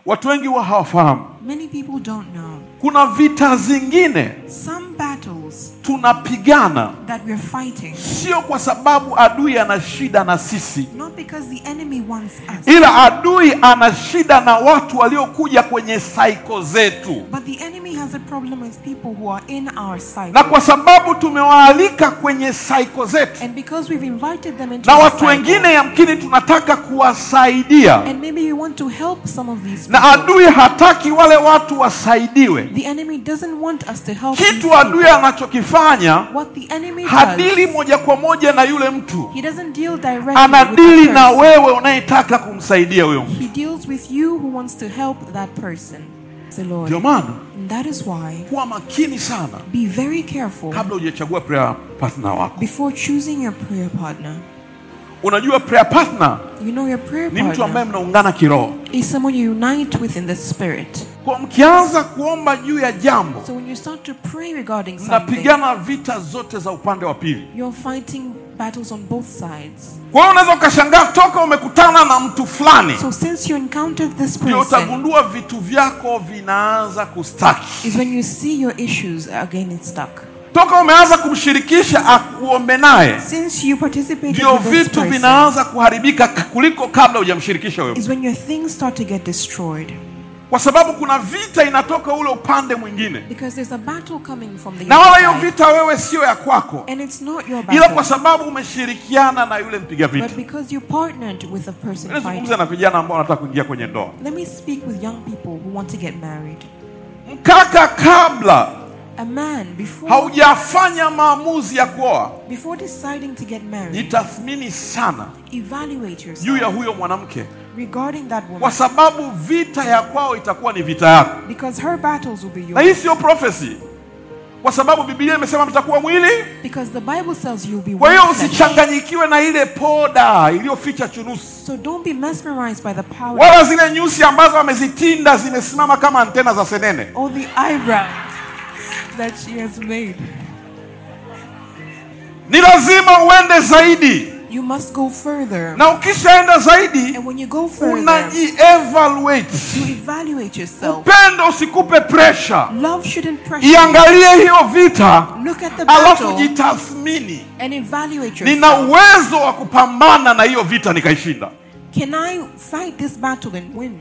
watu wengi huwa hawafahamu Many people don't know. kuna vita zingine Some battles tunapigana that we're fighting, sio kwa sababu adui ana shida na sisi not because the enemy wants us, ila adui ana shida na watu waliokuja kwenye saiko zetu but the enemy has a problem with people who are in our na cycle. kwa sababu tumewaalika kwenye saiko zetu And because we've invited them into na our watu cycle, wengine yamkini tunataka kuwasaidia and maybe we want to help some of these na people. adui hataki wale watu wasaidiwe The enemy doesn't want us to help these kitu adui people. anachokifanya What the enemy hadili does, moja kwa moja na yule mtu he doesn't deal directly anadili with the na person. wewe unayetaka kumsaidia huyo mtu He deals with you who wants to help that person. The Lord. ndio maana And that is why kuwa makini sana be very careful kabla hujachagua prayer partner wako before choosing your prayer partner. unajua prayer partner You know your prayer ni mtu ambaye partner mnaungana kiroho is someone you unite with in the spirit. kwa mkianza kuomba juu ya jambo So when you start to pray regarding something, mnapigana vita zote za upande wa pili you're fighting battles on both sides. kwa hiyo unaweza ukashangaa toka umekutana na mtu fulani So since you encountered this ndio person, utagundua vitu vyako vinaanza kustaki is when you see your issues are getting stuck. toka umeanza kumshirikisha akuombe naye Since you participated ndio with this vitu person, vinaanza kuharibika k- kuliko kabla hujamshirikisha wewe is when your things start to get destroyed. kwa sababu kuna vita inatoka ule upande mwingine Because there's a battle coming from the na other wala hiyo side. vita wewe sio ya kwako And it's not your ila kwa battle. sababu umeshirikiana na yule mpiga vita But because you partnered with a person nazungumza fighting. na vijana ambao wanataka kuingia kwenye ndoa Let me speak with young people who want to get married. mkaka kabla A man, before, haujafanya maamuzi ya kuoa before deciding to get married, jitathmini sana evaluate juu ya yourself huyo mwanamke regarding that kwa woman. sababu vita ya kwao itakuwa ni vita yako Because her battles will be na hii yours. sio prophecy kwa sababu biblia imesema mtakuwa mwili Because the Bible says you'll be kwa hiyo one flesh. usichanganyikiwe na ile poda iliyoficha chunusi So don't be mesmerized by the power wala zile nyusi ambazo amezitinda zimesimama kama antena za senene or the eyebrows that she has made. ni lazima uende zaidi You must go further. na ukishaenda zaidi And when you go further, unajievaluate you evaluate yourself. upendo usikupe pressure Love shouldn't pressure you. iangalie hiyo vita Look at the alafu battle jitathmini and evaluate nina yourself. uwezo wa kupambana na hiyo vita nikaishinda Can I fight this battle and win?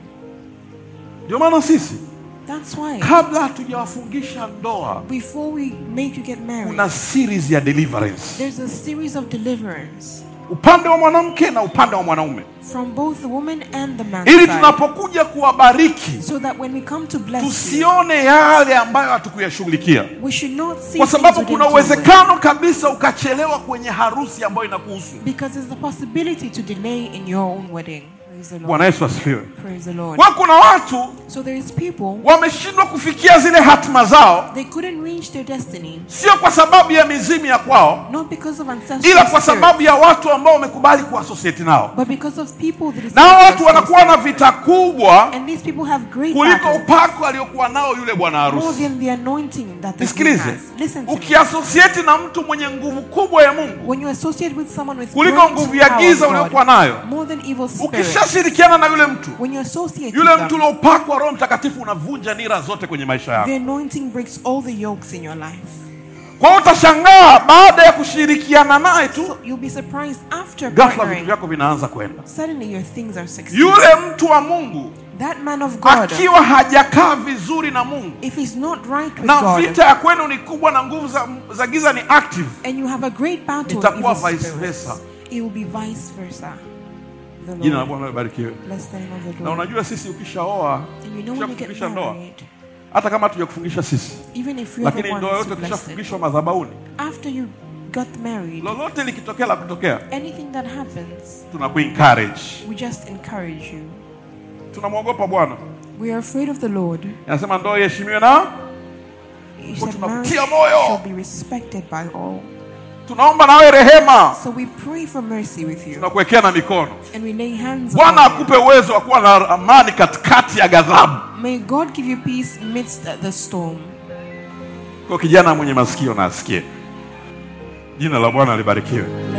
ndio maana sisi That's why kabla hatujawafungisha ndoa before we make you get married, kuna series ya deliverance there's a series of deliverance upande wa mwanamke na upande wa mwanaume from both the woman and the man ili side. tunapokuja kuwabariki So that when we come to bless you, tusione yale ambayo hatukuyashughulikia we should not see kwa things sababu we kuna didn't deal with. uwezekano kabisa ukachelewa kwenye harusi ambayo inakuhusu Because there's a possibility to delay in your own wedding. Praise the Lord. bwana yesu asifiwe Praise the Lord. kwa kuna watu So there is people wameshindwa kufikia zile hatima zao they couldn't reach their destiny sio kwa sababu ya mizimu ya kwao not because of ancestral ila kwa spirits, sababu ya watu ambao wamekubali kuasosieti nao but because of people that is na hao watu wanakuwa na vita kubwa and these people have great kuliko battles upako aliokuwa nao yule bwana more harusi than the anointing that the nisikilize has. Listen to me. ukiasosieti na mtu mwenye nguvu kubwa ya mungu When you associate with someone with kuliko great nguvu ya power giza of God, uliokuwa nayo more than evil spirits, ukishashirikiana na yule mtu when you associate yule with mtu them, uliopakwa roho mtakatifu unavunja nira zote kwenye maisha yako the anointing breaks all the yokes in your life. kwa hiyo utashangaa baada ya kushirikiana naye tu So you'll be surprised after ghafla vitu partnering, vyako vinaanza kwenda suddenly your things are succeeding. yule mtu wa mungu That man of God, akiwa hajakaa vizuri na mungu if he's not right with na God, vita ya kwenu ni kubwa na nguvu za, za giza ni active and you have a great battle with Itakuwa evil vice spirits, versa. it will be vice versa. The jina la Lord, bwana libarikiwe bless the name of the na Lord. unajua sisi ukishaoa And you know when you get ukishakufungisha ndoa married, hata kama hatujakufungisha sisi even if you're the lakini one ndoa who's yote blessed, ukishafungishwa madhabahuni after you got married, lolote likitokea la kutokea anything that happens, tunakuencourage we just encourage you. tunamwogopa bwana We are afraid of the Lord. anasema ndoa iheshimiwe na He said marriage tunakutia moyo. shall be respected by all. tunaomba nawe rehema So we pray for mercy with you. tunakuwekea na mikono And we lay hands bwana upon you. akupe uwezo wa kuwa na amani katikati ya ghadhabu May God give you peace amidst the storm. kwa kijana mwenye masikio na asikie jina la bwana libarikiwe